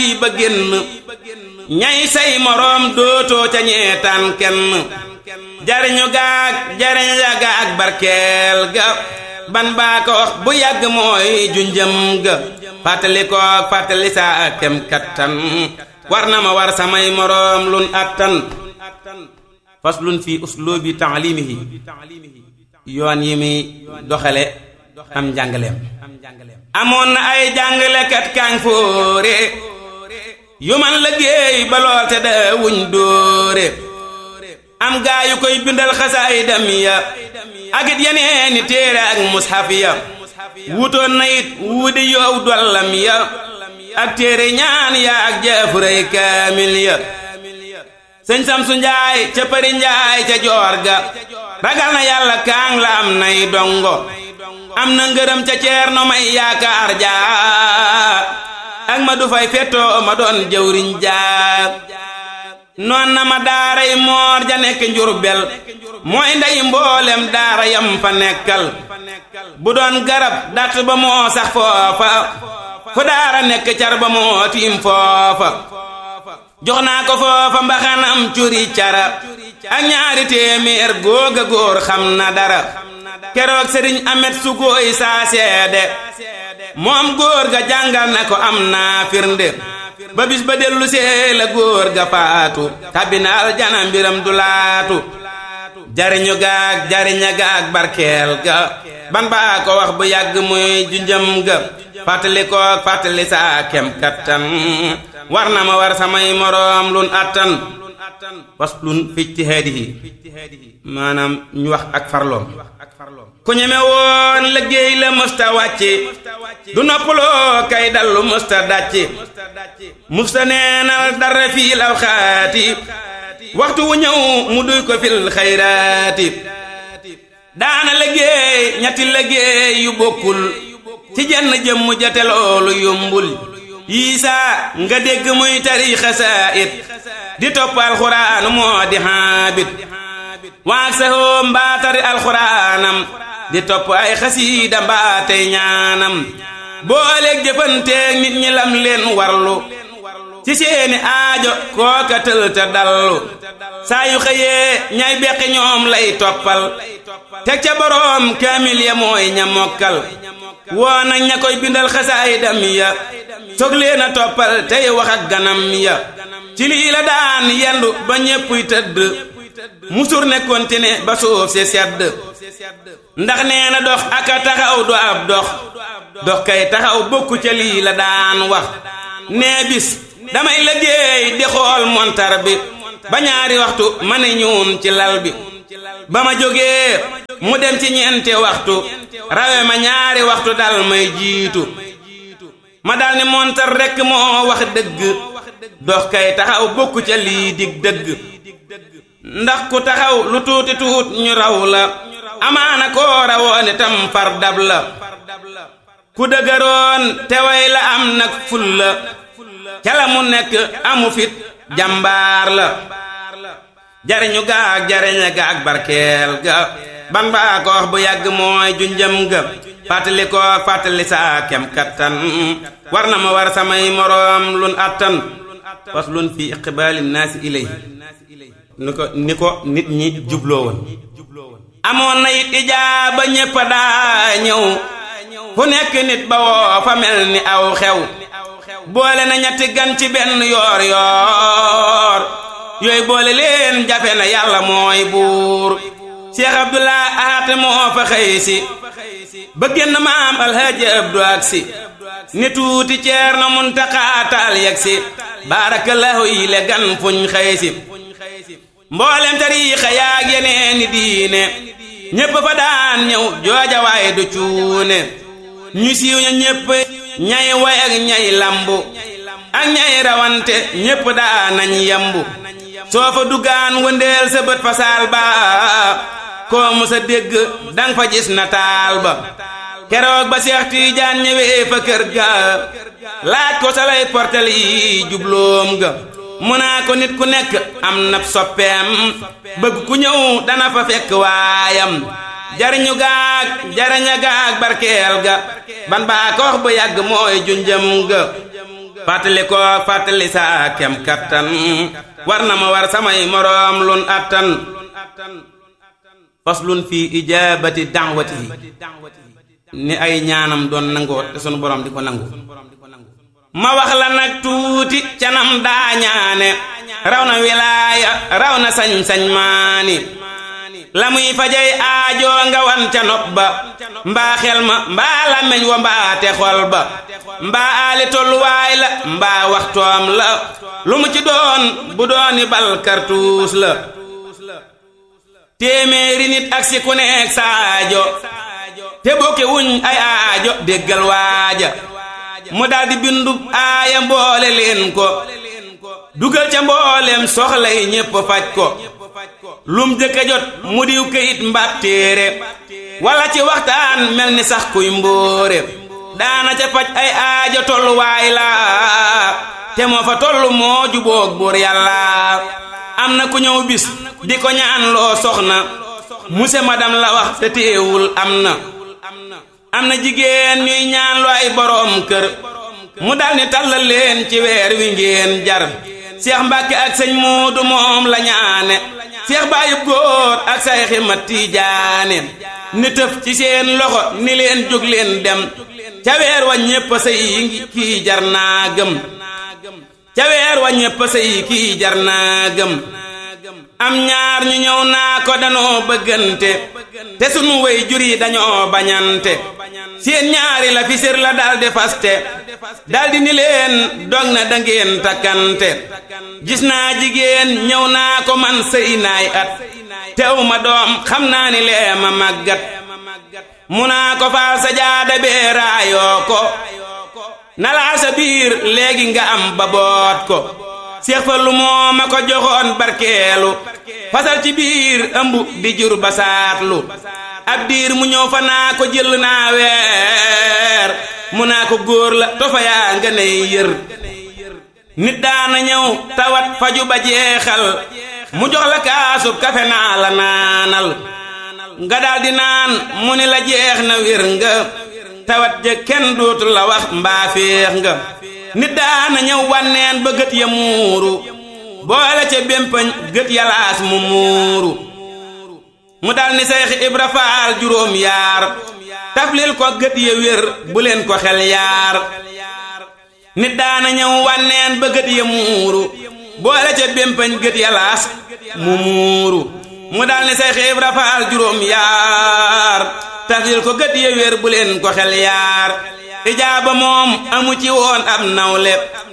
ba génn ñay say moroom dootoo ca ñeetaan kenn jariñu gaag jariñ ya gaag barkeel ga ban baa ko wax bu yàgg mooy junjëm ga fàttali ko fàttali saa kem kattan war na ma war samay moroom lun attan faslun fi uslubi taalimihi yoon yi muy doxale am njàngaleem amoon na ay jàngalekat kaañ fóore yu man liggéey ba lool te da wuñ dóore am gaa yu koy bindal xasaay dam ya ak it yeneeni téere ak mushaf ya wutoon na it wuudi yow dollam ya ak téere ñaan ya ak jaafuray kaamil ya sëñ Samsu Njaay ca Përi Njaay ca joor ga ragal na yàlla kaang la am nay dongo am na ngërëm ca ceerno may yaakaar jaa ak ma du fay fettoo ma doon jëwriñ jaa noon na ma daaray moor ja nekk njurbel mooy ndey mboolem daara yam fa nekkal bu doon garab dat ba moo sax foofa fu daara nekk car ba moo tiim foofa jox naa ko foofa mbaxanam curi cara ak ñaari téeméer góoga góor xam na dara keroog sëriñ amet su góoy saa seede moom góor ga jàngal na ko am naa firnde ba bis ba dellu see la góor ga faatu tabina aljana mbiram du laatu jariñu gaag jariña gaag barkeel ga ban baa ko wax bu yàgg muy junjëm ga fàttali ko fàttali saa kem kattan war na ma war samay moroom lun attan faslun fi ijtihaadihi maanaam ñu wax ak farloom ku ñeme woon liggéey la mësta wàcce du noppaloo kay dallu mësta dàcce musta neenal dara fii law xaati waxtu wu ñëw mu duy ko fil xayraati daana liggéey ñetti liggéey yu bokkul ci jenn jëmm jate loolu yombul yiisa nga dégg muy tari xasaayit di topp alxuraan moo di xaabit waag sahoo mbaa tari alxuraanam di topp ay xasiida mbaa tey ñaanam booleeg jëfanteeg nit ñi lam leen warlu ci seeni aajo kooka tël te dallu saa yu xëyee ñay beqi ñoom lay toppal teg ca boroom kaamil ya mooy ña mokkal woo nag ña koy bindal xasaayidam ya soog leen a toppal tey wax ak ganam ya ci lii la daan yendu ba ñéppuy tëdd musur ne kontine ba suuf si sedd ndax nee na dox aka taxaw du ab dox dox kay taxaw bokku ca lii la daan wax nee bis damay liggéey di xool montar bi ba ñaari waxtu ma ne ñuun ci lal bi ba ma jógee mu dem ci ñeenti waxtu rawe ma ñaari waxtu dal may jiitu ma dal ni montar rekk moo wax dëgg dox kay taxaw bokku ca lii dig dëgg ndax ku taxaw lu tuuti tuut ñu raw la amaana koo rawoon itam far dab la ku dëgëroon te way la am nag ful la ca la mu nekk amu fit jàmbaar la jariñu gaag jariña gaag barkeel ga ban baa ko wax bu yàgg mooy junjëm ga fàttali ko fàttali saa kem kattan war na ma war samay moroom lun attan faslun fi iqbaali naasi ilay ni ko ni ko nit ñi jubloo woon amoon na it ijaaba ñépp daa ñëw fu nekk nit ba woo fa mel ni aw xew boole na ñetti gan ci benn yoor yoor yooyu boole leen jafe na yàlla mooy buur Cheikh Abdullah Ahat moo fa xëy si ba génn maam alhaaji Abdu ak si ni tuuti ceer na Muntaxa taal yegg si baarakallahu yi le gan fuñ xëy si mboolem tariixa yaag yeneeni diine ñépp fa daan ñëw jooja waaye du cuune ñu siiw ña ñépp ñay way ak ñay lambu ak ñay rawante ñépp daa nañ yambu soo fa duggaan wëndeel sa bët fa saal ba koo mu sa dégg dang fa gis na taal ba keroog ba Seex Tiijaan ñëwee fa kër ga laaj ko sa lay portal yi jubloom ga mu naa ko nit ku nekk am na soppeem bëgg ku ñëw dana fa fekk waayam jariñu gaag jariña gaag barkeel ga ban baa ko wax bu yàgg mooy junjëm ga fàttali ko fàttali saa kem kattan war na ma war samay moroom lun attan faslun fi ijabati da'watihi ni ay ñaanam doon nangoo te sunu borom di ko nangu ma wax la nag tuuti canam daa ñaane raw na wilaaya raw na sañ-sañ maani la muy fajay aajoo nga wan ca nopp ba mbaa xel ma mbaa làmmeñ wa mbaa te xol ba mbaa aali tolluwaay la mbaa waxtoom la lu mu ci doon bu dooni bal kartuus la téeméeri nit ak si ku nekk saajo te bokke wuñ ay aajo déggal waaja mu daldi bindu aaya mboole leen ko dugal ca mbooleem soxla yi ñépp faj ko lum jëkka jot mu diw këyit mbaat téere wala ci waxtaan mel ni sax kuy mbóore daana ca faj ay aajo tolluwaay la te moo fa tollu moo juboog buur yàlla am na ku ñëw bis di ko ñaan loo soxna muse madam la wax te téewul am na am na jigéen ñuy ñaan lu ay boroom kër mu dal ni tàllal leen ci weer wi ngeen jar seex mbàkke ak sëñ muudu moom la ñaane seex baayub góor ak say ximat tiijaane ni tëf ci seen loxo ni leen jóg leen dem ca weer wa ñépp sëy kii jar naa gëm ca weer wa ñépp sëy kii jar naa gëm am ñaar ñu ñëw naa ko danoo bëggante te sunu way jur yi dañoo bañante seen ñaari la fi sér la daldi faste daldi ni leen dog na dangeen takkante gis naa jigéen ñëw naa ko man sëy naay at tew ma doom xam naa ni lee ma màggat mu naa ko faal sa jaada bee raayoo ko nalaa sa biir léegi nga am ba boot ko seex fa lu moo ma ko joxoon barkeelu fasal ci biir ëmb di jur basaatlu ab diir mu ñëw fa naa ko jël naa weer mu naa ko góor la tofa yaa nga ney yër nit daana ñëw tawat faju ba jeexal mu jox la kaasub kafe naa la naanal nga daldi naan mu ni la jeex na wér nga tawat ja kenn dootu la wax mbaa féex nga nit daana ñëw wanneen ba gët ya muuru boole ca bémpañ gët yalaas mu muuru mu dal ni Seex Ibra Faal juróom yaar taflil ko gët ya wér bu leen ko xel yaar nit daana ñëw wanneen ba gët ya muuru boole ca bémpañ gët yalaas mu muuru mu dal ni Seex Ibra Faal juróom yaar taflil ko gët ya wér bu leen ko xel yaar ijaaba moom amu ci woon ab nawle